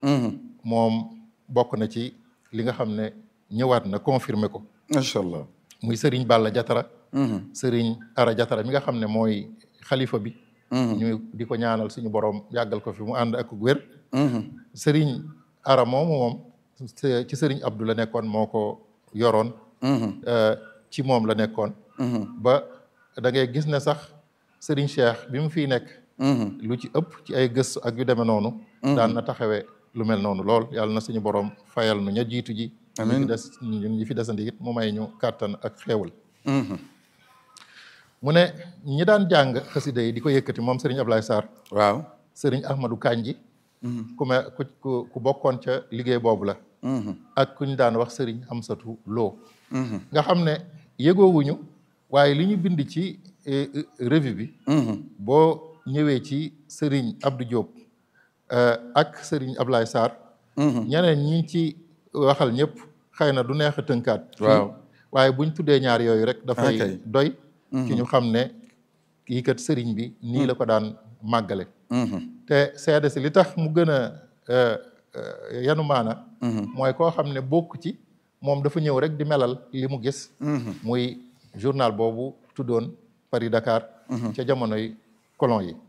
moom bokk na ci li nga xam ne ñëwaat na confirmer ko macha allah. muy Serigne Balla Jatara Serigne Ara Jatara mi nga xam ne mooy xalifa bi ñu di ko ñaanal suñu borom yàggal ko fi mu ànd ak wér Serigne Ara moomu moom ci Serigne Abdou la nekkoon moo ko yoroon ci moom la nekkoon ba da ngay gis ne sax Serigne Cheikh bi mu fiy nekk lu ci ëpp ci ay gëstu ak yu demee noonu daan na taxawee lu mel noonu lool yàlla na suñu borom fayal nu ña jiitu ji ñi fi des ñun ñi fi desandi it mu may ñu kàttan ak xéewal mu ne ñi daan jàng xasida yi di ko yëkkati moom Serigne Ablaye Sarr waaw. Serigne Ahmadou Kanji ku me ku ku bokkoon ca liggéey boobu la ak ku ñu daan wax Serigne Amsatou Lo nga xam ne yëgoowuñu waaye li ñu bind ci revue bi boo ñëwee ci Serigne Abdou Diop ak Serigne Ablaye Sarr ñeneen ñi ci waxal ñëpp xëy na du neex a tënkaat waaw waaye buñ tuddee ñaar yooyu rek dafay Okay. doy ci ñu xam ne kii kat sëriñ bi nii la ko daan màggale te seede si li tax mu gën a yanu maana mooy koo xam ne bokk ci moom dafa ñëw rek di melal li mu gis muy journal boobu tuddoon Paris Dakar ca jamonoy colon yi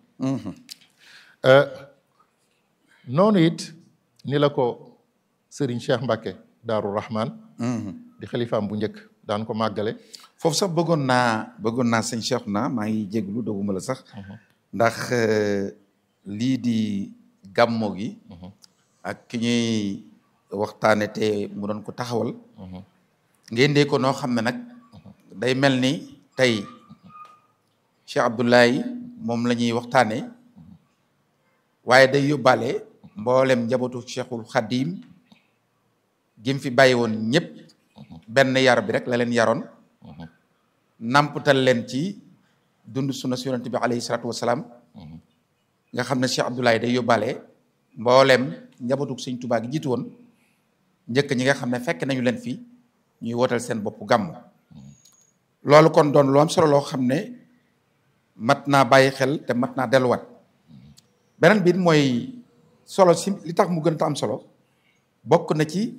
noonu it ni la ko sëriñ Cheikh Mbacke Daaru Rahman di xalifaam bu njëkk daan ko màggale foofu sax bëggoon naa bëggoon naa sëñ Cheikh naa maa ngi jéglu doguma la sax ndax lii di gàmmo gi ak ki ñuy waxtaane te mu doon ko taxawal ngeen dee ko noo xam ne nag day mel ni tey Cheikh Abdoulaye moom la ñuy waxtaane waaye day yóbbaale mboolem njabootu Cheikhul Khadim gim fi bàyyi woon ñëpp benn yar bi rek la leen yaroon nampatal leen ci dund sunna si yonent bi alayhi salaatu wasalaam nga xam ne Cheikh Abdoulaye day yóbbaale mboolem njabootu sëñ Tuubaa gi jiitu woon njëkk ñi nga xam ne fekk nañu leen fi ñuy wootal seen bopp gàmm loolu kon doon lu am solo loo xam ne mat naa bàyyi xel te mat naa delluwaat beneen biit mooy solo si li tax mu gën a am solo bokk na ci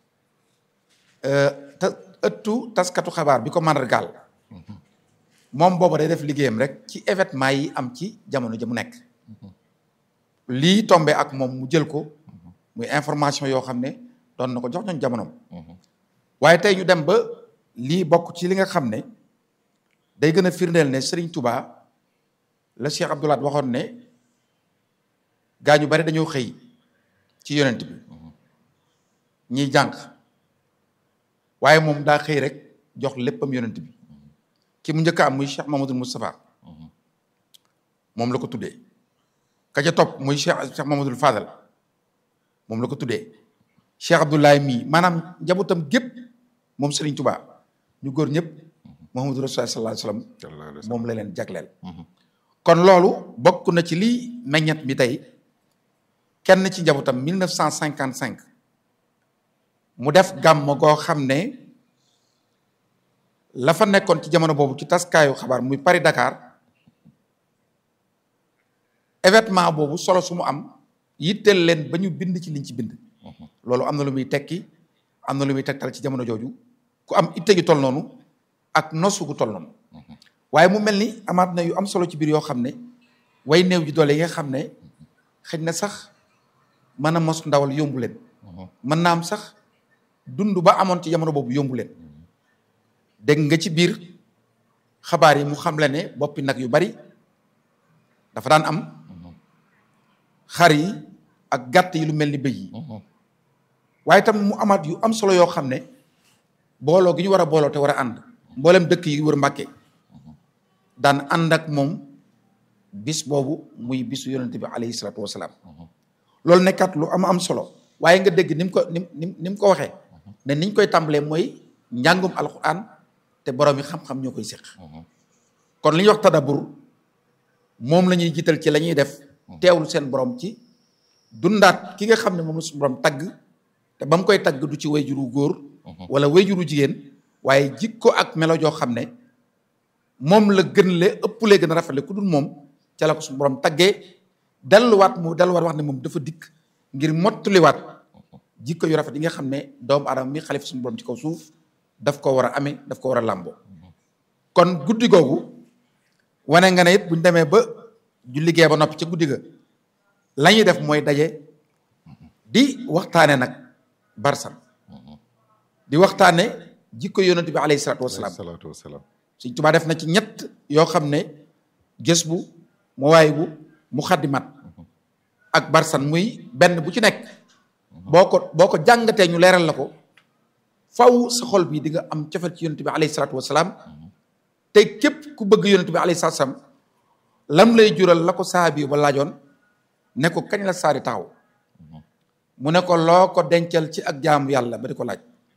te ëttu taskatu xabaar bi ko màndargaal moom booba day def liggéeyam rek ci événement yi am ci jamono ja mu nekk lii tombe ak moom mu jël ko muy information yoo xam ne doon na ko jox ñoon jamonoom waaye tey ñu dem ba lii bokk ci li nga xam ne day gën a firndeel ne Serigne Touba la Cheikh Abdoulaye waxoon ne gaa ñu bari dañoo xëy ci yonent bi ñiy jànq waaye moom daa xëy rek jox léppam yonent bi ki mu njëkk am muy Cheikh Mamadou Moustapha moom la ko tuddee ka ca topp muy Cheikh Cheikh Mamadou Fadal moom la ko tuddee Cheikh Abdoulaye mii maanaam njabootam gépp moom Serigne Touba ñu góor ñëpp Muhammadu Rasulullah sallallahu alayhi wasallam moom la leen jagleel kon loolu bokk na ci lii meññet bi tey kenn ci njabootam 1955 mu def gàmm goo xam ne la fa nekkoon ci jamono boobu ci taskaayu xabaar muy Paris Dakar événement boobu solo su mu am yitteel leen ba ñu bind ci liñ ci bind loolu am na lu muy tekki am na lu muy tegtal ci jamono jooju ku am itte gi toll noonu ak nosu gu toll noonu waaye mu mel ni amaat na yu am solo ci biir yoo xam ne way néew ji doole yi nga xam ne xëy na sax mën a mos ndawal yombu leen mën naa am sax dund ba amoon ci jamono boobu yombu leen dégg nga ci biir xabaar yi mu xam le ne boppi nag yu bari dafa daan am xar yi ak gàtt yi lu mel ni bëy yi waaye tam mu amaat yu am solo yoo xam ne booloo gi ñu war a booloo te war a ànd mboolem dëkk yi wër Mbàkke daan ànd ak moom bis boobu muy bisu yonente bi alayhi salaatu wasalaam loolu nekkat lu am am solo waaye nga dégg ni mu ko ni ni ni mu ko waxee ne niñ koy tàmbalee mooy njàngum alquran te borom yi xam-xam ñoo koy séq kon li ñuy wax tadabur moom la ñuy jiital ci la ñuy def teewlu seen borom ci dundaat ki nga xam ne moom la suñu borom tagg te ba mu koy tagg du ci wayjuru góor wala wayjuru jigéen waaye jikko ak melo joo xam ne moom la gën le ëpp lee gën a rafetle ku dul moom ca la ko suñu borom taggee delluwaat mu delluwaat wax ne moom dafa dikk ngir mottuliwaat jikko yu rafet yi nga xam ne doomu aadama mi xalifa suñu borom ci kaw suuf daf ko war a amee daf ko war a làmboo kon guddi googu wane nga ne it buñ demee ba ju liggéey ba noppi ca guddi ga la ñuy def mooy daje di waxtaane nag barsan di waxtaane jikko yonent bi alayhi salaatu wasalaam salaatu wasalaam Sëñ Tuubaa def na ci ñett yoo xam ne gës bu mu waay bu mu xaddimat ak barsan muy benn bu ci nekk boo ko boo ko jàngatee ñu leeral la ko faw sa xol bi di nga am cofeel ci yonent bi alayhi salaatu wasalaam te képp ku bëgg yonent bi alayhi salaatu wasalaam lam lay jural la ko saabi ba laajoon ne ko kañ la saari taxaw mu ne ko loo ko dencal ci ak jaamu yàlla ba di ko laaj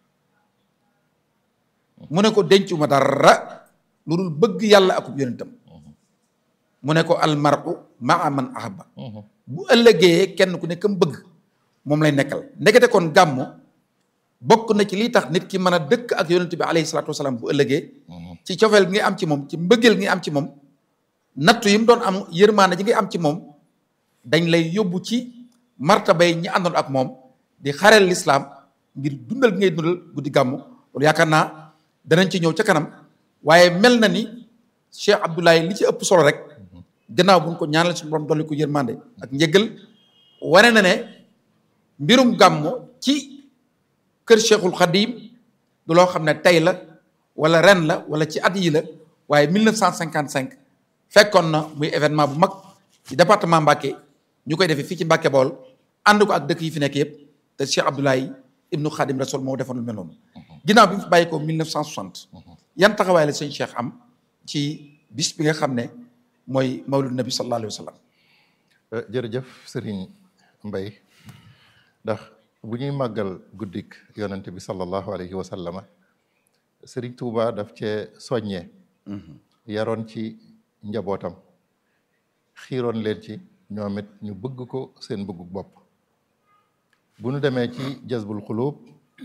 mu ne ko dencuma dara lu dul bëgg yàlla akub yonentam mu ne ko almaru maa man ahabba bu ëllëgee kenn ku ne kam bëgg moom lay nekkal ndekete kon gàmmu bokk na ci lii tax nit ki mën a dëkk ak yonent bi alayhi salaatu wasalaam bu ëllëgee ci cofeel gi ngay am ci moom ci mbëggeel gi ngay am ci moom nattu yi mu doon am yërmaande ji ngay am ci moom dañ lay yóbbu ci martabay ñi àndoon ak moom di xareel lislaam ngir dundal gi ngay dundal guddi gàmmu loolu yaakaar naa danañ ci ñëw ca kanam waaye mel na ni Cheikh Abdoulaye li ci ëpp solo rek gannaaw bu ñu ko ñaanal suñu borom dolli ko yërmande ak njëggal wane na ne mbirum gàmmu ci kër Cheikhul Khadim du loo xam ne tey la wala ren la wala ci at yi la waaye 1955 fekkoon na muy événement bu mag ci département Mbacké ñu koy defee fii ci Mbacké Bawol ànd ko ak dëkk yi fi nekk yëpp te Cheikh Abdoulaye ibnu Khadim Rasoul moo defoon lu mel noonu ginnaaw bi mu fi bàyyi ko 1960 yan taxawaay la sëñ Cheikh am ci bis bi nga xam ne mooy mawlud nabi sallallahu alayhi wa sallam jërëjëf Serigne Mbaye ndax bu ñuy màggal guddik yonent bi sallallahu alayhi wa sallama Serigne Touba daf cee soññee yaroon ci njabootam xiiroon leen ci ñoom it ñu bëgg ko seen bëggu bopp bu ñu demee ci jazbul xulub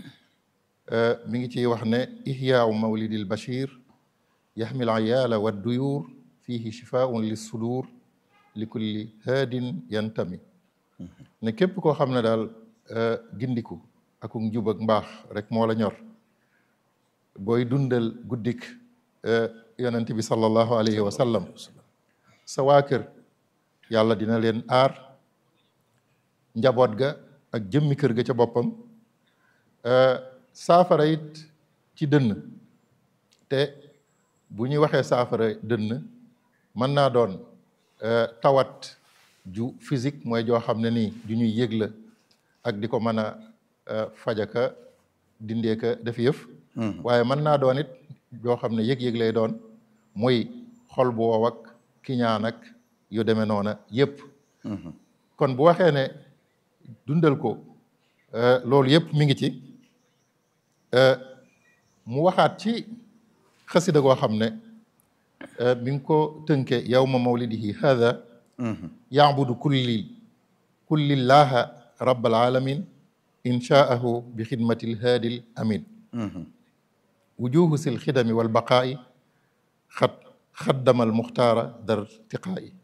mi ngi ciy wax ne ihyaau mawlidil bashir yaxmil ayaala wa duyuur fihi shifaun lis sudur li kulli haadin yantami ne képp koo xam ne daal gindiku ak njub ak mbaax rek moo la ñor booy dundal guddik yonent bi sallallahu alayhi wa sallam sa waa kër yàlla dina leen aar njaboot ga ak jëmmi kër ga ca boppam saafara it ci dënn te bu ñuy waxee saafara dënn mën naa doon tawat ju physique mooy joo xam ne nii ju ñuy yëg la ak di ko mën a fajaka dindeeka def yëf waaye mën naa doon it joo xam ne yëg-yëg lay doon muy xol bu wow ak kiñaan ak yu demee noona yëpp kon bu waxee ne dundal ko loolu yëpp mi ngi ci mu waxaat ci xasida goo xam ne mi ngi ko tënke yawma mawlidihi hada yaabudu kulli kullillaha rabbal alamin inshaahu bi xidmati lhaadi amin wujuhu sil xidami wal baqaa'i xat xaddama al muxtaara dar tiqaa'i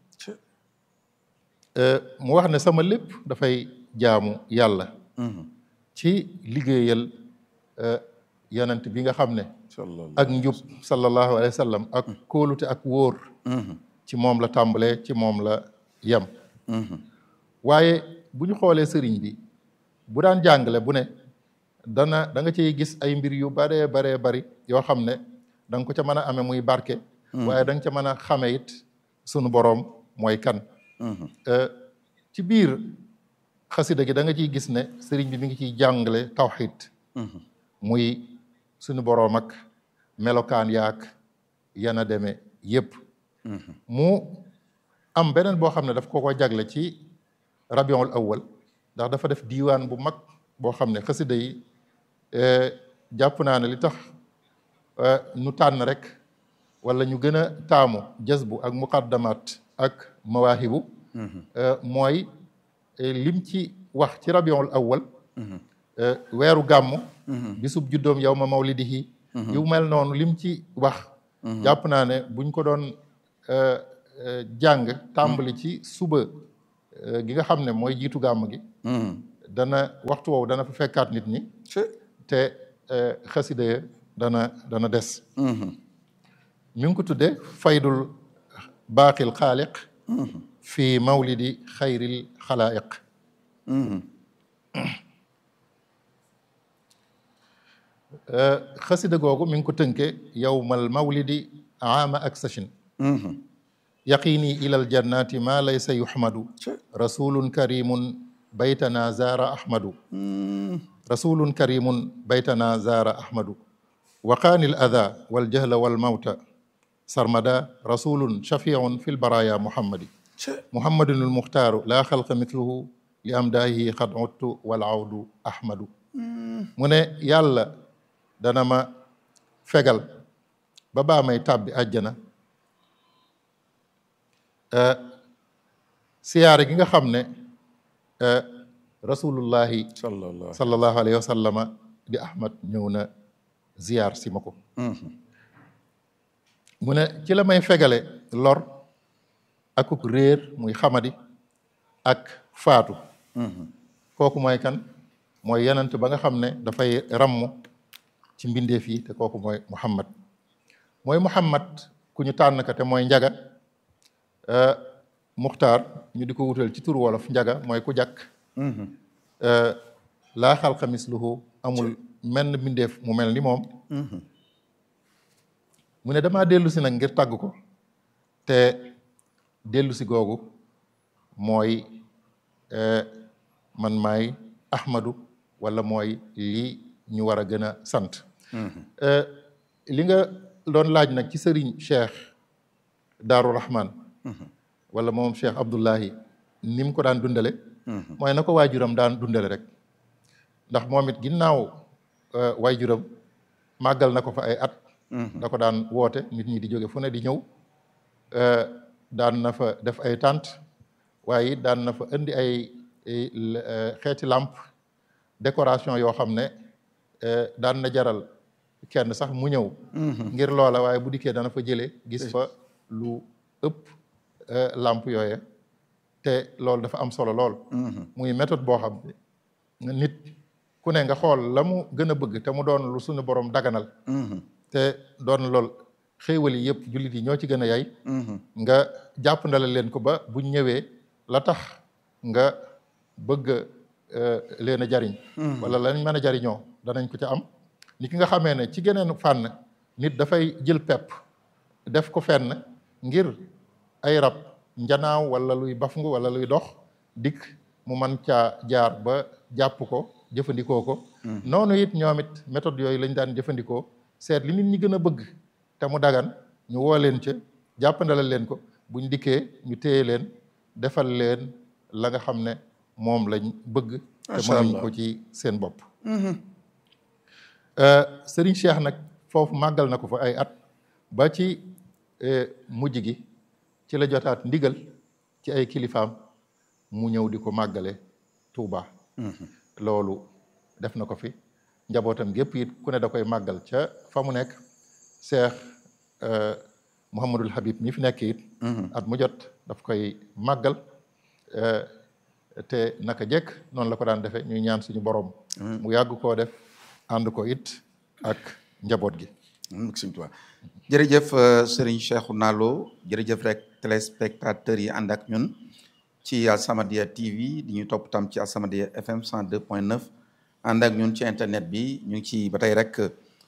mu wax ne sama lépp dafay jaamu yàlla ci liggéeyal yonent bi nga xam ne ak njub sallallahu alayhi wa sallam ak kóolute ak wóor ci moom la tàmbalee ci moom la yem waaye bu ñu xoolee sëriñ bi bu daan jàngale bu ne dana da nga ciy gis ay mbir yu baree baree bari yoo xam ne da nga ko ca mën a amee muy barke waaye da nga ca mën a xame it sunu boroom mooy kan ci biir xasida gi da nga ciy gis ne sëriñ bi mi ngi ciy jàngale tawxid muy suñu boroom ak melokaan yaak yana demee yépp mu am beneen boo xam ne daf ko ko jagle ci rabiul awwal ndax dafa def diiwaan bu mag boo xam ne xasida yi jàpp naa ne li tax nu tànn rek wala ñu gën a taamu jazbu ak muqaddamat ak mawaahibu mooy lim ci wax ci rabiul awwal weeru gàmmu bisub juddoom yow ma mawlidihi yu mel noonu lim ci wax jàpp naa ne buñ ko doon jàng tàmbali ci suba gi nga xam ne mooy jiitu gàmm gi dana waxtu woowu dana fa fekkaat nit ñi te xasida ya dana dana des mi ngi ko tudde faydul baaqil xaaliq fi mawlidi xayril xalaayiq xasida googu mi ngi ko tënke yowmal mawlidi aama ak sachin yaqini ilal jannati ma laysa yuhmadu rasulun karimun baytana zaara ahmadu rasulun karimun baytana zaara ahmadu waqaani al ada waljahla walmawta sarmada rasulun shafiun fi lbaraya muhammadi muhammadun almuxtaaru laa xalqa mitluhu li amdaahi xad uttu wal awdu ahmadu mu ne yàlla dana ma fegal ba baa may tàbbi àjjana siyaare gi nga xam ne rasulullahi sallallahu alayhi wa sallama di ahmad ñëw na ziyaar si ma ko mu ne ci la may fegale lor akuk réer muy xamadi ak faatu kooku mooy kan mooy yenant ba nga xam ne dafay ramm ci mbindeef yi te kooku mooy muhammad mooy muhammad ku ñu tànn ka te mooy njaga muxtaar ñu di ko wutal ci tur wolof njaga mooy ku jàkk laa xalqa misluhu amul menn mbindeef mu mel ni moom mu ne damaa dellu si nag ngir tàgg ko te dellu si googu mooy man maay ahmadu wala mooy lii ñu war a gën a sant li nga doon laaj nag ci sëriñ cheikh daaru rahman wala moom cheikh abdullahi ni mu ko daan dundale mooy na ko waajuram daan dundale rek ndax moom it ginnaaw waajuram màggal na ko fa ay at da ko daan woote nit ñi di jóge fu ne di ñëw daan na fa def ay tànt waaye it daan na fa indi ay xeeti làmp décoration yoo xam ne daan na jaral kenn sax mu ñëw ngir loola waaye bu dikkee dana fa jëlee gis fa lu ëpp làmp yooye te loolu dafa am solo lool muy méthode boo xam ne nit ku ne nga xool la mu gën a bëgg te mu doon lu suñu borom daganal te doon lool xéewal yi yëpp jullit yi ñoo ci gën a yay nga jàpp ndale leen ko ba buñ ñëwee la tax nga bëgg leen a jariñ wala lañ mën a jariñoo danañ ko ca am ni ki nga xamee ne ci geneen fànn nit dafay jël pepp def ko fenn ngir ay rab njanaaw wala luy bafngu wala luy dox dikk mu mën caa jaar ba jàpp ko jëfandikoo ko noonu it ñoom it méthode yooyu lañ daan jëfandikoo seet li nit ñi gën a bëgg te mu dagan ñu woo leen ca jàppandalal leen ko buñ dikkee ñu téye leen defal leen la nga xam ne moom lañ bëgg te mënuñ ko ci seen bopp sëriñ Cheikh nag foofu màggal na ko fa ay at ba ci mujj gi ci la jotaat ndigal ci ay kilifaam mu ñëw di ko màggale Touba loolu def na ko fi njabootam gépp it ku ne da koy màggal ca fa mu nekk Cheikh Mouhamadul Habib mi fi nekk it at mu jot daf koy màggal te naka jekk noonu la ko daan defee ñuy ñaan suñu borom mu yàgg koo def ànd ko it ak njaboot gi sëñ Tuubaa jërëjëf Serigne Cheikhouna Lo jërëjëf rek téléspectateurs yi ànd ak ñun ci As-Samadiyya TV di ñu topp tam ci As-Samadiyya FM 102.9 ànd ak ñun ci internet bi ñu ngi ci ba tey rek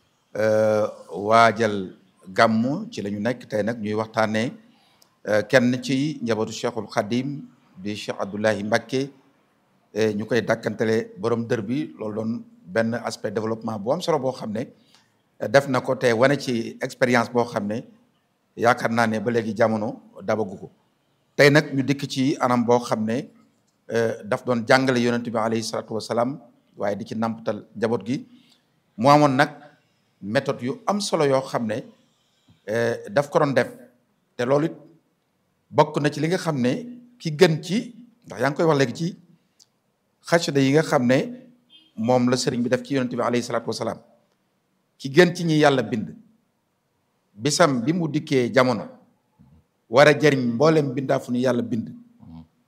waajal gàmmu ci la ñu nekk tey nag ñuy waxtaanee kenn ci njabootu Cheikhul Khadim di Cheikh Abdoulahi Mbacké ñu koy dàkkantele borom dër bi loolu doon benn aspect développement bu am solo boo xam ne def na ko te wane ci expérience boo xam ne yaakaar naa ne ba léegi jamono dabagu ko tey nag ñu dikk ci anam boo xam ne daf doon jàngale yonent bi alayhi salaatu wasalaam waaye di ci nampatal njaboot gi mu amoon nag méthode yu am solo yoo xam ne daf ko doon def te loolu it bokk na ci li nga xam ne ki gën ci ndax yaa ngi koy wax léegi ci xasida yi nga xam ne moom la sëriñ bi def ci yonent bi alayhi salaatu wasalaam ki gën ci ñi yàlla bind bisam bi mu dikkee jamono war a jëriñ mboolem bindaafu ni yàlla bind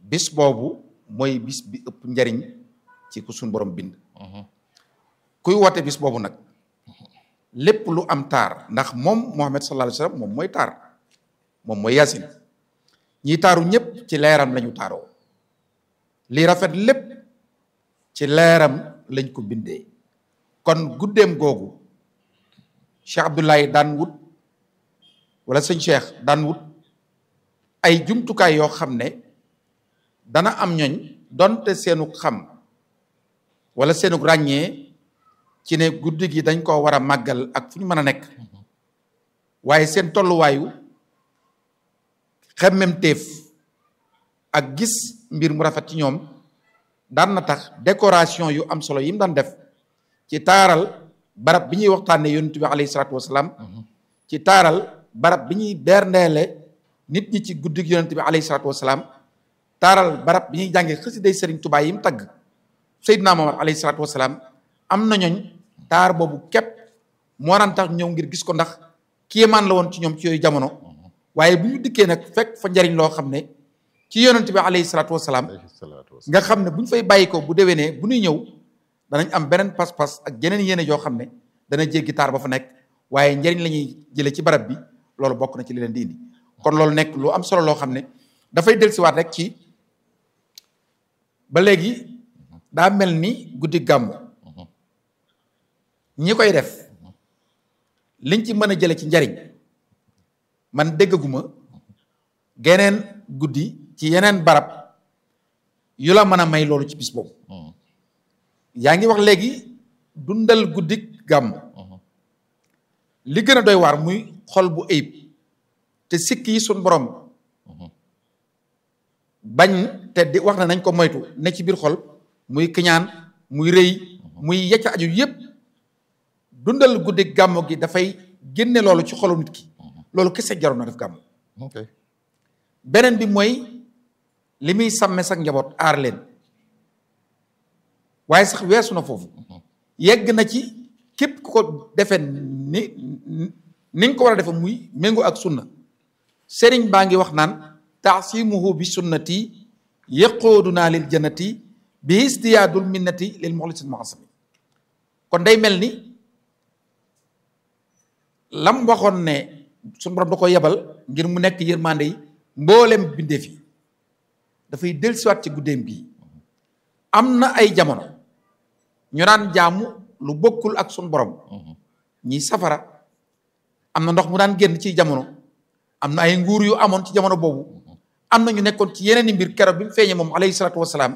bis boobu mooy bis bi ëpp njariñ ci ku suñ borom bind kuy woote bis boobu nag lépp lu am taar ndax moom Muhammad sallallahu alayhi wa sallam moom mooy taar moom mooy yasin ñi taaru ñëpp ci leeram lañu taaroo li rafet lépp ci leeram lañ ko bindee kon guddeem googu Cheikh Abdoulaye daan wut wala sëñ Cheikh daan wut ay jumtukaay yoo xam ne dana am ñoñ donte seenu xam wala seenu ràññee ci ne guddi gi dañ ko war a màggal ak fu ñu mën a nekk waaye seen tolluwaayu xemmemteef ak gis mbir mu rafet ci ñoom daan na tax décoration yu am solo yi mu daan def ci taaral barab bi ñuy waxtaanee yonent bi alayhi salaatu wasalaam ci taaral barab bi ñuy berndeele nit ñi ci guddig yonent bi alayhi salaatu wasalaam taaral barab bi ñuy jàngee xasiday Sëriñ Tuubaa yi mu tagg Seydina Muhammad alayhi salaatu wasalaam am na ñooñ taar boobu képp moo daan tax ñëw ngir gis ko ndax kéemaan la woon ci ñoom ci yooyu jamono waaye bu ñu dikkee nag fekk fa njariñ loo xam ne ci yonent bi alayhi salaatu wasalaam nga xam ne bu ñu fay bàyyi ko bu déwénee bu ñuy ñëw danañ am beneen pas-pas ak yeneen yéene yoo xam ne dana jéggi taar ba fa nekk waaye njariñ la ñuy jëlee ci barab bi loolu bokk na ci li leen di indi kon loolu nekk lu am solo loo xam ne dafay dellusiwaat rek ci ba léegi daa mel ni guddi gàmmu ñi koy def liñ ci mën a jële ci njariñ man déggaguma geneen guddi ci yeneen barab yu la mën a may loolu ci bis boobu yaa ngi wax léegi dundal guddi gàmm li gën a doy waar muy xol bu ayib te sikk yi suñ borom bañ te di wax na nañ ko moytu ne ci biir xol muy kiñaan muy rëy muy yecca aju yépp dundal guddi gàmmu gi dafay génne loolu ci xolu nit ki loolu kese jaroon na def gàmmu beneen bi mooy li muy sàmme sax njaboot aar leen waaye sax weesu na foofu yegg na ci képp ku ko defee ni ni nga ko war a defe muy méngoo ak sunna sëriñ baa ngi wax naan taasimuhu bi sunnati yaqooduna lil jannati bi istiyaadul minnati lil muxlisil muasami kon day mel ni lam waxoon ne suñu borom da ko yebal ngir mu nekk yërmande yi mboolem bindee fi dafay dellusiwaat ci guddeem bii am na ay jamono ñu daan jaamu lu bokkul ak suñu borom ñi safara am na ndox mu daan génn ci jamono am na ay nguur yu amoon ci jamono boobu am na ñu nekkoon ci yeneen i mbir keroog bi mu feeñee moom alayhi salaatu wasalaam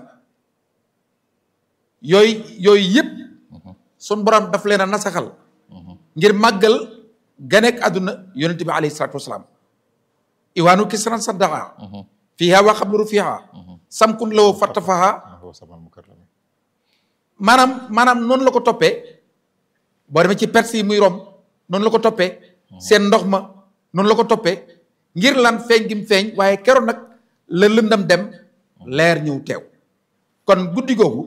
yooyu yooyu yëpp suñu borom daf leen a nasaxal ngir màggal ganeek àdduna yonent bi alayhi salaatu wasalaam iwaanu kisran saddaqa fiiha wa xablu fiiha samkun lawo fattafaha maanaam maanaam noonu la ko toppee boo demee ci perse yi muy rom noonu la ko toppee seen ndox ma noonu la ko toppee ngir lan feeñ gi mu feeñ waaye keroon nag la lëndam dem leer ñëw teew kon guddi googu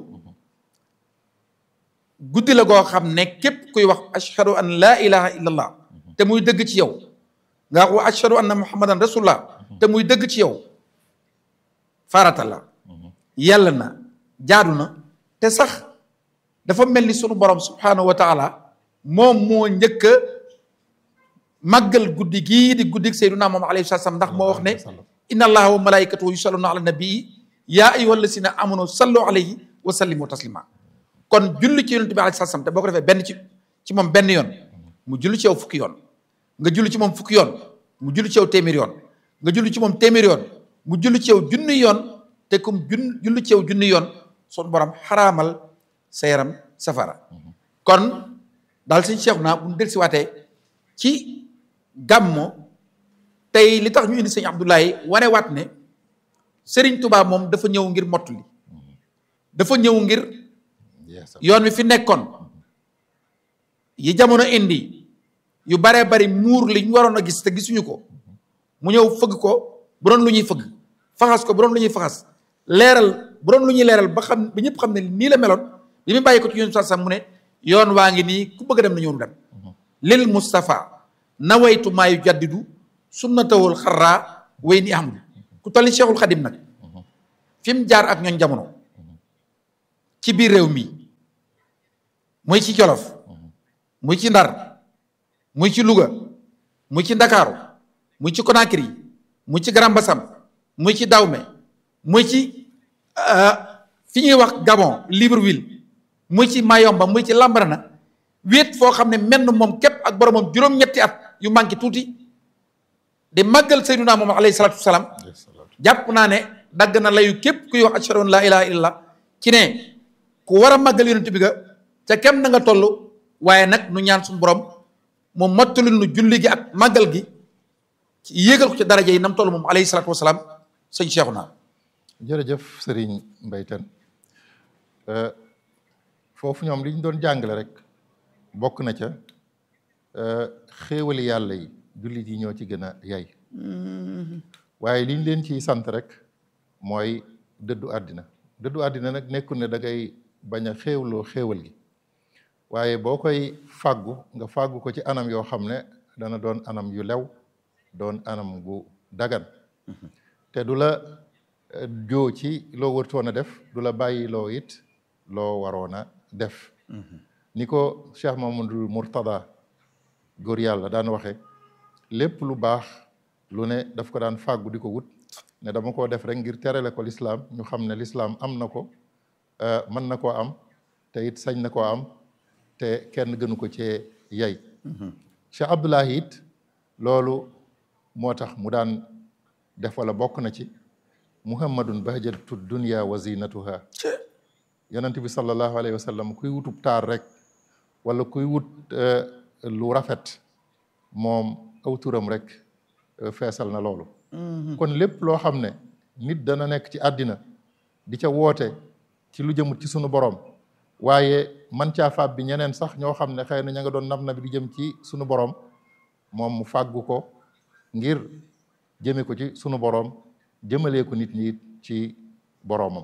guddi la goo xam ne képp kuy wax ashhadu an laa ilaha illallah te muy dëgg ci yow nga wax wa ashhadu anna muhammadan rasulullah te muy dëgg ci yow farata la yàlla na jaadu na te sax dafa mel ni sunu borom subhanahu wa taala moom moo njëkk a màggal guddi gii di guddi sayyiduna moom alayhi salaam ndax moo wax ne inna allaha wa malaikatahu yusalluna ala nabii yaa ayyuha alladina amanu sallu alayhi wa sallimu taslima kon julli ci yonent bi alayhi salaam te boo ko defee benn ci ci moom benn yoon mu julli ci yow fukki yoon nga julli ci moom fukki yoon mu julli ci yow téeméer yoon nga julli ci moom téeméer yoon mu julli ci yow junni yoon te comme jun julli ci yow junni yoon son borom xaraamal sa yaram safara kon daal suñ cheikh naa bu ñu del si waatee ci gàmmo tey li tax ñu indi sëñ Abdoulaye wane waat ne Serigne Touba moom dafa ñëw ngir mottali dafa ñëw ngir yoon wi fi nekkoon yi jamono indi yu baree bari muur li ñu waroon a gis te gisuñu ko mu ñëw fëgg ko bu doon lu ñuy fëgg faxas ko bu doon lu ñuy faxas leeral bu doon lu ñuy leeral ba xam ba ñëpp xam ne nii la meloon bi mu bàyyi ko ci yoon sax mu ne yoon waa ngi nii ku bëgg a dem na ñoonu dem lil Moustapha nawaytu maa yu jaddidu sunnatawul xarraa way ni ahmadu ku toll ni Cheikhul Xadim nag fi mu jaar ak ñooñ jamono ci biir réew mi muy ci Jolof muy ci Ndar muy ci Louga muy ci Ndakaaru muy ci Conakry muy ci Grand Bassam muy ci Dahomey muy ci fi ñuy wax Gabon Libreville muy ci Mayomba muy ci Lambarana wéet foo xam ne menn moom képp ak boromam juróom-ñetti at yu manqué tuuti di màggal Seydunaa moom alayhi salaatu wasalaam jàpp naa ne dagg na layu képp kuy wax ashhadu an laa ilaaha illallah ci ne ku war a màggal yonent bi ga ca kem na nga toll waaye nag nu ñaan suñu borom mu mottali nu julli gi ak màggal gi ci yéegal ko ci daraja yi nam toll moom alayhi salaatu wasalaam sëñ Cheikhouna jërëjëf Serigne Mbaye Kane foofu ñoom li ñu doon jàngale rek bokk na ca xéewali yàlla yi jullit yi ñoo ci gën a yay waaye liñ leen ciy sant rek mooy dëddu àddina dëddu àddina nag nekkul ne da ngay bañ a xéewloo xéewal gi waaye boo koy fàggu nga fàggu ko ci anam yoo xam ne dana doon anam yu lew doon anam gu dagan te du la joo ci loo wërtoon a def du la bàyyi loo it loo waroon a def ni ko Cheikh Mamadou Mourtada góor yàlla daan waxe lépp lu baax lu ne daf ko daan fàggu di ko wut ne dama koo def rek ngir terale ko lislaam ñu xam ne lislaam am na ko mën na koo am te it sañ na koo am te kenn gënu ko cee yay Cheikh Abdoulahi it loolu moo tax mu daan def wala bokk na ci muhammadun bahjatu dunya wa zinatuha yonent bi sallallahu alayhi wa sallam kuy wutub taar rek wala kuy wut lu rafet moom aw turam rek feesal na loolu kon lépp loo xam ne nit dana nekk ci àddina di ca woote ci lu jëmut ci sunu borom waaye man caa faab bi ñeneen sax ñoo xam ne xëy na ña nga doon nab na bi di jëm ci sunu borom moom mu fàggu ko ngir jëme ko ci sunu borom jëmalee ko nit ñi ci boromam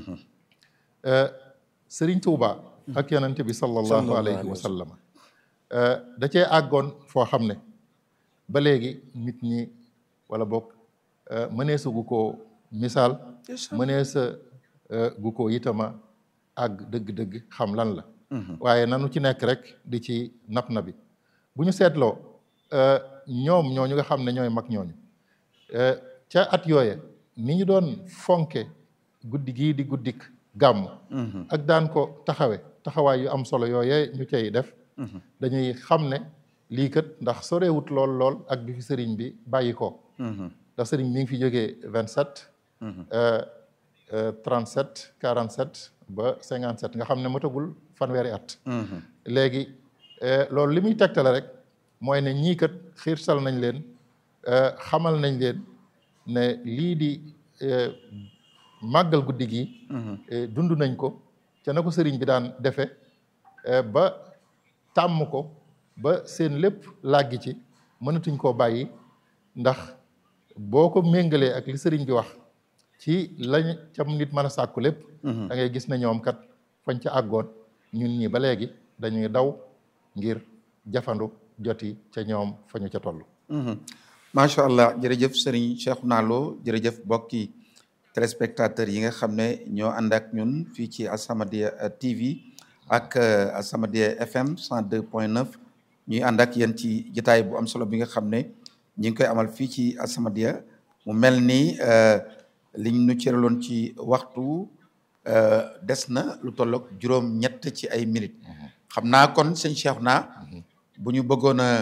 Sëriñ Tuuba ak yonent bi sallallahu alayhi wa sallam da cee àggoon foo xam ne ba léegi nit ñi wala bokk mëneesa gu ko misaal mëneesa gu ko itama àgg dëgg-dëgg xam lan la waaye nanu ci nekk rek di ci nap na bi bu ñu seetloo ñoom ñooñu nga xam ne ñooy mag ñooñu ca at yooye ni ñu doon fonke guddi gii di guddik gàmm ak daan ko taxawe taxawaay yu am solo yooye ñu cay def dañuy xam ne lii kat ndax sorewut lool lool ak bi fi sëriñ bi bàyyi ko ndax sëriñ mi ngi fi jógee vingt sept trente sept quarante sept ba cinquante sept nga xam ne matagul fanweeri at léegi loolu li muy tegtale rek mooy ne ñii kat xiirtal nañ leen xamal nañ leen ne lii di màggal guddi gi dund nañ ko ca na ko sëriñ bi daan defe ba tàmm ko ba seen lépp làggi ci mënatuñ koo bàyyi ndax boo ko méngalee ak li sëriñ bi wax ci lañ cam nit mën a sàkku lépp da ngay gis ne ñoom kat fañ ca àggoon ñun ñi ba léegi dañuy daw ngir jafandu joti ca ñoom fa ñu ca toll macha allah jërëjëf sëriñ Cheikhouna Lo jërëjëf bokki téléspectateurs yi nga xam ne ñoo ànd ak ñun fii ci As-Samadiyya TV ak As-Samadiyya FM 102.9 ñuy ànd ak yéen ci jotaay bu am solo bi nga xam ne ñi ngi koy amal fii ci As-Samadiyya mu mel ni liñ nu cëraloon ci waxtu des na lu tolloog juróom-ñett ci ay minutes xam naa kon sëñ Cheikhouna bu ñu bëggoon a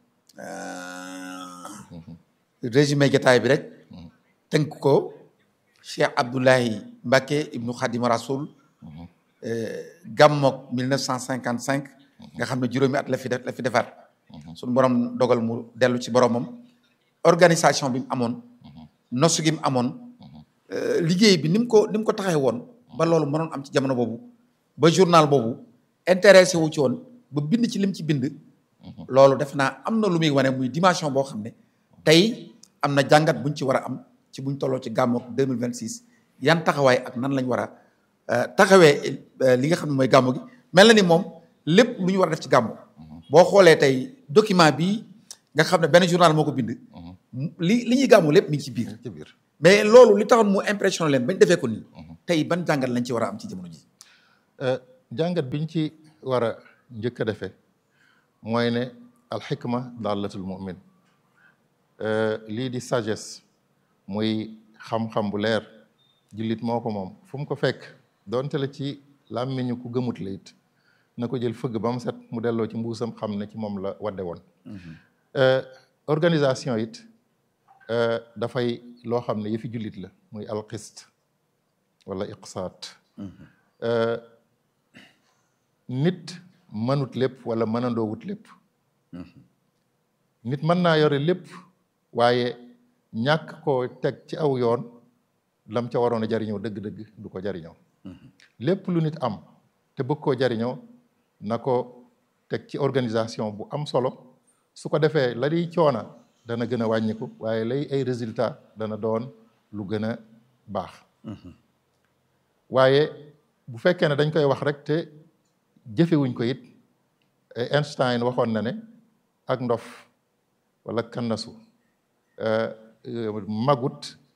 résumé jotaay bi rek tënk ko Cheikh Abdoulahi Mbacké ibnu Khadim Rasoul gàmmook 1955 nga xam ne juróomi at la fi def la fi defaat suñu borom dogal mu dellu ci boromam organisation bi mu amoon nosu gi mu amoon liggéey bi ni mu ko ni mu ko taxee woon ba loolu mënoon am ci jamono boobu ba journal boobu intéressé wu ci woon ba bind ci lim ci bind loolu def naa am na lu muy wane muy dimension boo xam ne tey am na jàngat buñ ci war a am ci buñ tolloo ci gàmmook 2026 yan taxawaay ak nan lañ war a taxawee li nga xam ne mooy gàmmu gi mel na ni moom lépp lu ñu war a def ci gàmmu boo xoolee tey document bi nga xam ne benn journal moo ko bind li li ñuy gàmmu lépp mi ngi ci biir ci biir mais loolu li taxoon mu impression leen bañ defee ko nii tey ban jàngat lañ ci war a am ci jamono ji jàngat biñ ci war a njëkk a defee mooy ne alxikma dallatul mumin lii di sagesse muy xam-xam bu leer jullit moo ko moom fu mu ko fekk donte la ci làmmiñu ku gëmut la it na ko jël fëgg ba mu set mu delloo ci mbuusam xam ne ci moom la wadde woon organisation it dafay loo xam ne yëfi jullit la muy alqist wala iqsaat nit mënut lépp wala mënandoowut lépp nit mën naa yore lépp waaye ñàkk koo teg ci aw yoon lam ca waroon a jariñoo dëgg-dëgg du ko jariñoo lépp lu nit am te bëgg koo jariñoo na ko teg ci organisation bu am solo su ko defee la di coona dana gën a wàññiku waaye lay ay résultat dana doon lu gën a baax waaye bu fekkee ne dañ koy wax rek te jëfewuñ ko it Einstein waxoon na ne ak ndof wala kannasu magut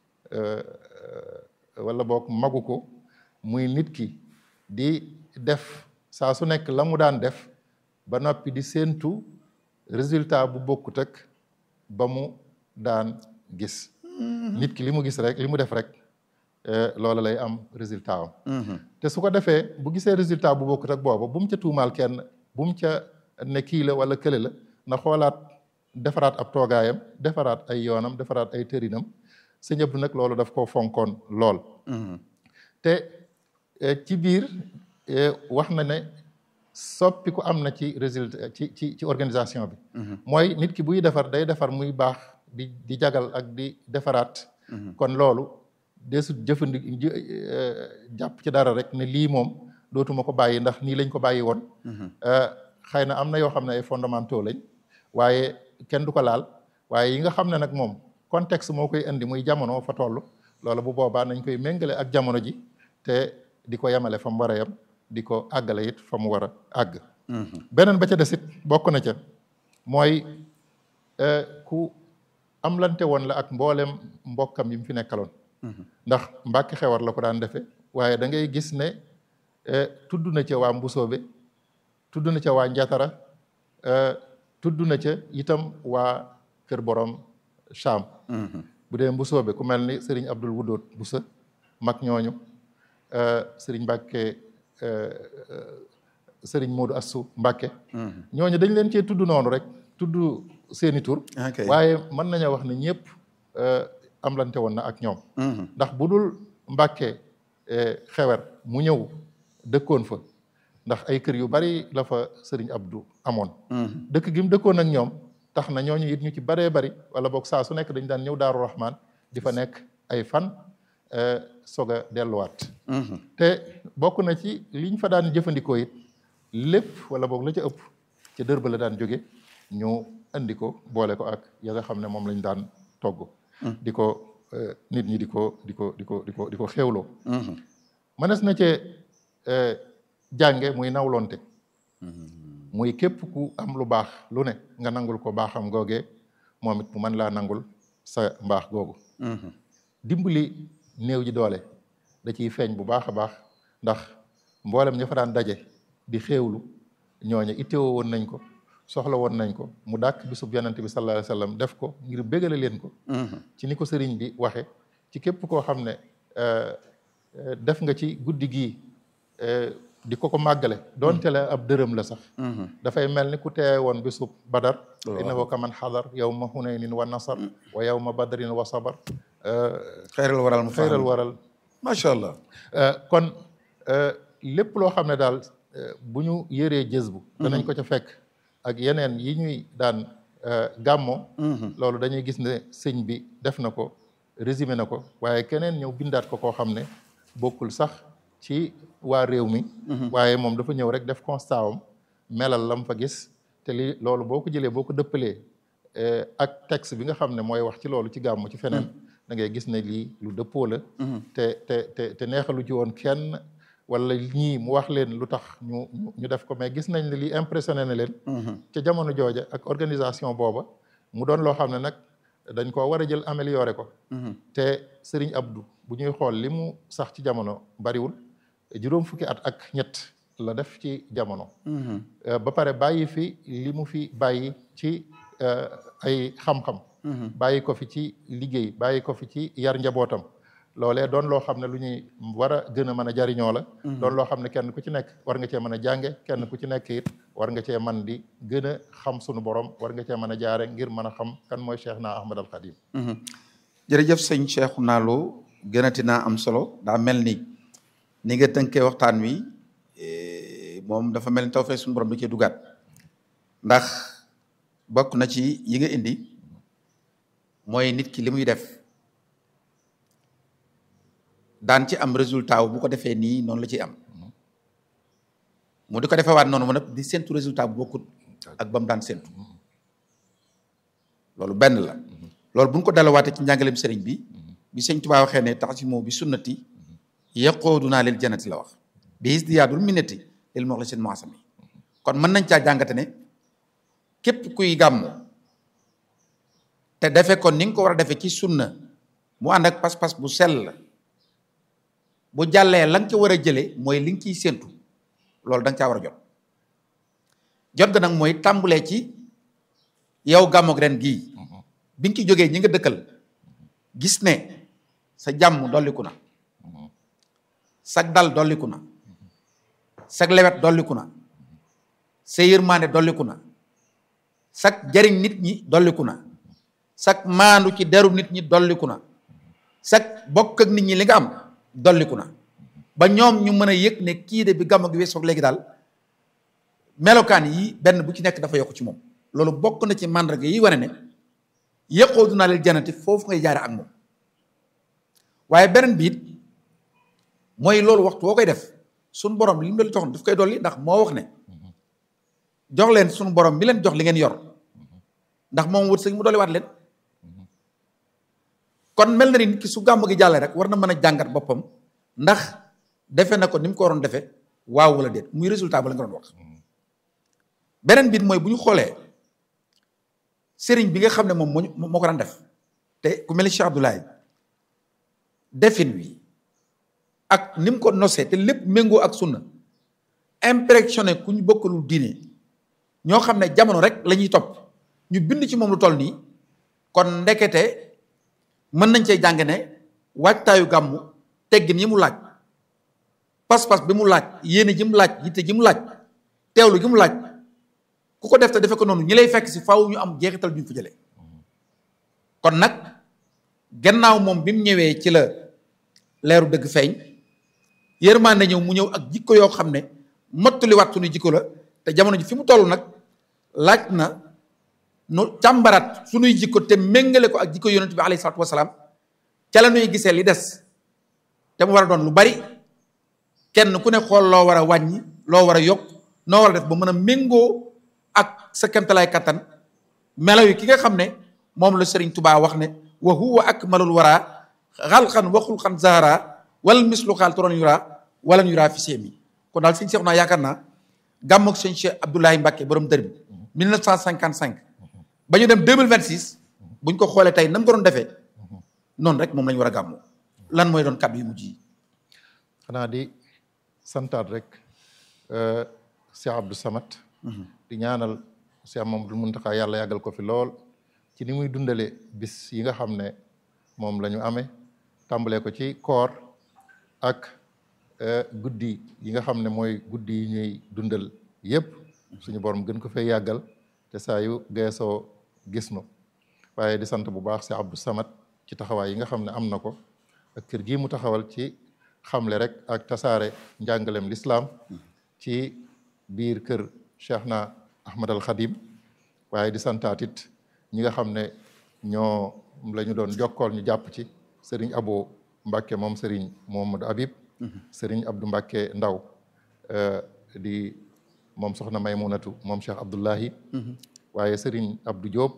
wala boog magu ko muy nit ki di def saa su nekk la mu daan def ba noppi di séentu résultat bu bokkut ak ba mu daan gis nit ki li mu gis rek li mu def rek loola lay am résultat am te su ko defee bu gisee résultat bu bokkut ak booba bu mu ca tuumaal kenn bu mu ca ne kii la wala kële la na xoolaat defaraat ab toogaayam defaraat ay yoonam defaraat ay tërinam sëñ Abdu nag loolu daf koo fonkoon lool te ci biir wax na ne soppi ku am na ci résultat ci ci ci organisation bi mooy nit ki buy defar day defar muy baax di di jagal ak di defaraat kon loolu desut jëfandi jàpp ci dara rek ne lii moom dootuma ko bàyyi ndax nii lañ ko bàyyi woon xëy na am na yoo xam ne ay fondamentaux lañ waaye kenn du ko laal waaye yi nga xam ne nag moom contexte moo koy indi muy jamono fa toll loolu bu boobaa nañ koy méngale ak jamono ji te di ko yemale fa mu war a yem di ko àggale it fa mu war a àgg beneen ba ca desit bokk na ca mooy ku am lante woon la ak mboolem mbokkam yi mu fi nekkaloon ndax mbàkki xewar la ko daan defe waaye da ngay gis ne tudd na ca waa mbusoobe tudd na ca waa njatara tudd na ca itam waa kër borom Cham bu dee mbusoobe ku mel ni sëriñ Abdul Wudóot Busa mag ñooñu sëriñ Mbàkke sëriñ Moodu Assu Mbàkke ñooñu dañ leen cee tudd noonu rek tudd seeni tur waaye mën nañoo wax ne ñëpp amlante woon na ak ñoom ndax bu dul Mbàkke xewer mu ñëw dëkkoon fa ndax ay kër yu bari la fa sëriñ Abdou amoon dëkk gi mu dëkkoon ak ñoom tax na ñooñu it ñu ci baree bari wala boog saa su nekk dañ daan ñëw Daaru Rahman di fa nekk ay fan soog a delluwaat te bokk na ci liñ fa daan jëfandikoo it lépp wala boog la ca ëpp ca dër ba la daan jóge ñu andi ko boole ko ak ya nga xam ne moom lañ daan togg di ko nit ñi di ko di ko di ko di ko di ko xéewloo mënees na cee jànge muy nawlonte muy képp ku am lu baax lu ne nga nangul ko baaxam googee moom it mu mën laa nangul sa mbaax googu dimbali néew ji doole da ciy feeñ bu baax a baax ndax mboolem ña fa daan daje di xéewlu ñooñu ittewoo woon nañ ko soxla woon nañ ko mu dàkk bisub yonente bi sallallahu alayhi wa sallam def ko ngir bégale leen ko ci ni ko sëriñ bi waxe ci képp koo xam ne def nga ci guddi gii di ko ko màggale doonte la ab dërëm la sax dafay mel ni ku teewe woon bisub badar innahu kaman xadar yawma hunaynin wa nasar wa yawma badrin wa sabar xeyral waral mu xeyral waral macha allah kon lépp loo xam ne daal bu ñu yëree jës bu danañ ko ca fekk ak yeneen yi ñuy daan gàmmo loolu dañuy gis ne sëñ bi def na ko résumé na ko waaye keneen ñëw bindaat ko koo xam ne bokkul sax ci waa réew mi waaye moom dafa ñëw rek def constat am melal lam fa gis te li loolu boo ko jëlee boo ko dëppalee ak texte bi nga xam ne mooy wax ci loolu ci gàmmu ci feneen da ngay gis ne lii lu dëppoo la te te te te neexalu ci woon kenn wala ñii mu wax leen lu tax ñu ñu def ko mais gis nañ ne lii impressionné na leen ca jamono jooja ak organisation booba mu doon loo xam ne nag dañ koo war a jël amélioré ko te Serigne Abdou bu ñuy xool li mu sax ci jamono bariwul juróom fukki at ak ñett la def ci jamono ba pare bàyyi fi li mu fi bàyyi ci ay xam-xam bàyyi ko fi ci liggéey bàyyi ko fi ci yar njabootam loolee doon loo xam ne lu ñuy war a gën a mën a jariñoo la doon loo xam ne kenn ku ci nekk war nga cee mën a jànge kenn ku ci nekk it war nga cee man di gën a xam sunu borom war nga cee mën a jaare ngir mën a xam kan mooy Cheikh naa Ahmad al Khadim jërëjëf sëñ Cheikh Nalo gënati naa am solo daa mel ni ni nga tënkee waxtaan wi moom dafa mel ni taw fee suñu borom da cee dugaat ndax bokk na ci yi nga indi mooy nit ki li muy def daan ci am résultat wu bu ko defee nii noonu la ciy am mu di ko defee waat noonu mu nag di séntu résultat bu bokkut ak ba mu daan séntu loolu benn la loolu bu ñu ko dalawaatee ci njàngaleem sëriñ bi bi sëñ Tuubaa waxee ne tax ci moo bi sunnati yaqoodunaa lil jannati la wax bi isdiyaadul minnati lil muxlisin muasami kon mën nañ caa jàngate ne képp kuy gàmmu te defe kon ni nga ko war a defee ci sunna mu ànd ak pas-pas bu sell bu jàllee la nga ca war a jëlee mooy li nga ciy séentu loolu da nga caa war a jot jot ga nag mooy tàmbulee ci yow gàmmoog ren gii bi nga ci jógee ñi nga dëkkal gis ne sa jàmm dolliku na sag dal dolliku na sag lewet dolliku na sa yërmaande dolliku na sag jariñ nit ñi dolliku na sag maandu ci deru nit ñi dolliku na sag bokk ak nit ñi li nga am dolliku na ba ñoom ñu mën a yëg ne kii de bi gàmmu gi weesoog léegi daal melokaan yi benn bu ci nekk dafa yokk ci moom loolu bokk na ci màndarga yi wane ne yëqoo dunaa leel janati foofu ngay jaare ak moom waaye beneen biit mooy loolu waxtu woo koy def suñu borom li mu leen joxoon daf koy dolli ndax moo wax ne jox leen suñu borom mi leen jox li ngeen yor ndax moom wut sëñ mu dolliwaat leen kon mel na ni nit ki su gàmm gi jàllee rek war na mën a jàngat boppam ndax defe na ko ni mu ko waroon defee waaw wala déet muy résultat ba la nga doon wax beneen biit mooy bu ñu xoolee sëriñ bi nga xam ne moom moo moo ko daan def te ku mel ni Cheikh Abdoulaye defin wi ak ni mu ko nosee te lépp méngoo ak sunna impressionné ku ñu bokkalul diine ñoo xam ne jamono rek la ñuy topp ñu bind ci moom lu toll nii kon ndekete mën nañ cee jàng ne waajtaayu gàmmu teggin yi mu laaj pas-pas bi mu laaj yéene ji mu laaj yitte ji mu laaj teewlu gi mu laaj ku ko def te defe ko noonu ñi lay fekk si faaw ñu am jeexital bi ñu fa jëlee kon nag gannaaw moom bi mu ñëwee ci la leeru dëgg feeñ yërmande ñëw mu ñëw ak jikko yoo xam ne mottali waat suñu jikko la te jamono ji fi mu toll nag laaj na nu càmbaraat suñuy jikko te méngale ko ak jikko yonent bi alayhi salaatu wasalaam ca la nuy gisee li des te mu war a doon lu bari kenn ku ne xool loo war a wàññi loo war a yokk noo war a def ba mën a méngoo ak sa kemtalaay kattan melaw yi ki nga xam ne moom la Sëriñ Tubaa wax ne wa huwa akmalul wara xalxan wa xulxan zahara wal mislu xaal toron yura wala yura fi seemi kon daal sëñ Seex naa yaakaar naa gàmm ak sëñ Cheikh Abdoulaye Mbacke borom dër bi 1955 ba ñu dem 2026 buñ ko xoolee tey nam ko doon defee noonu rek moom la ñu war a gàmmoo lan mooy doon kàddu yu mujj yi. xanaa di santaat rek Cheikh Abdou Samad. di ñaanal Cheikh Mamadou Mountakha yàlla yàggal ko fi lool ci ni muy dundale bis yi nga xam ne moom la ñu amee tàmbalee ko ci koor ak guddi yi nga xam ne mooy guddi yi ñuy dundal yépp suñu borom gën ko fay yàggal te saa yu geesoo gis nu waaye di sant bu baax si Abdou Samad ci taxawaay yi nga xam ne am na ko ak kër gii mu taxawal ci xamle rek ak tasaare njàngalem lislaam ci biir kër Cheikh na Ahmad al Khadim waaye di santaatit ñi nga xam ne ñoo la ñu doon jokkool ñu jàpp ci Serigne Abo Mbacke moom Serigne Mohamadou Habib Serigne Abdou Mbacke Ndaw di moom soxna Maymunatu moom Cheikh Abdullahi waaye Serigne Abdou Diop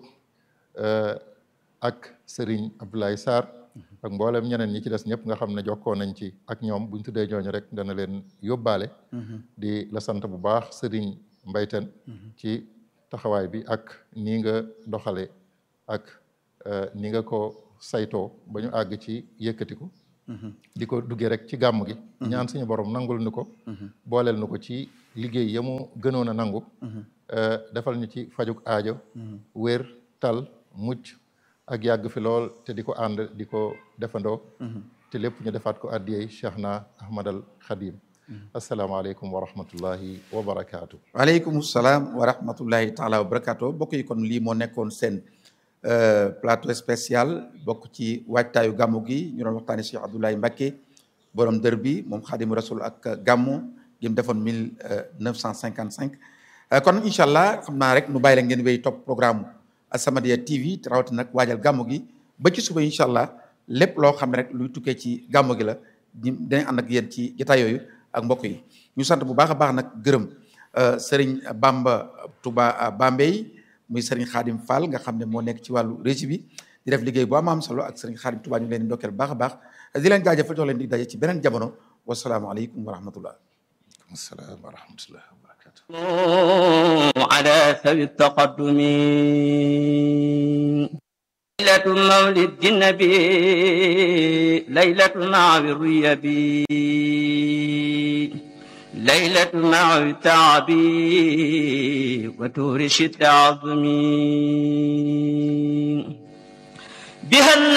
ak Serigne Abdoulaye Sarr ak mboolem ñeneen ñi ci des ñëpp nga xam ne jokkoo nañ ci ak ñoom buñ tuddee ñooñu rek dana leen yóbbaale di la sant bu baax Serigne Mbayten ci taxawaay bi ak nii nga doxale ak ni nga ko saytoo ba ñu àgg ci yëkkatiku di ko duggee rek ci gàmm gi ñaan suñu borom nangul nu ko booleel nu ko ci liggéey ya mu gënoon a nangu defal ñu ci fajuk aajo wér tal mucc ak yàgg fi lool te di ko ànd di ko defandoo te lépp ñu defaat ko addiyey Cheikh na Ahmadal Khadim asalaamaaleykum wa rahmatullahi wa barakaatu. waaleykum salaam wa rahmatullahi taala wa barakaatu mbokk yi kon lii moo nekkoon seen plateau spécial bokk ci waajtaayu gàmmu gi ñu doon waxtaanee Cheikh Abdoulaye Mbacké borom dër bi moom xaadimu rasul ak gàmmu gi mu defoon mille neuf cent cinquante cinq kon incha allah xam naa rek nu bàyyi la ngeen wéy topp programme As-Samadiyya TV rawati nag waajal gàmmu gi ba ci suba incha allah lépp loo xam ne rek luy tukkee ci gàmmu gi la dinañ ànd ak yéen ci jotaay yooyu ak mbokk yi ñu sant bu baax a baax nag gërëm Serigne Bamba Touba Bambey muy Serigne Khadim Fall nga xam ne moo nekk ci wàllu régie bi di def liggéey bu am am solo ak Serigne Khadim Touba ñu ngi leen di ndokkeel bu baax a baax di leen jaajëfal jox leen di daje ci beneen jamono wasalaamaaleykum wa rahmatullah asalaam wa rahmatullah wa barakatu على سوي التقدم ليلة مولد النبي ليلة مع الريب ليلة مع التعب وتورش التعظم بها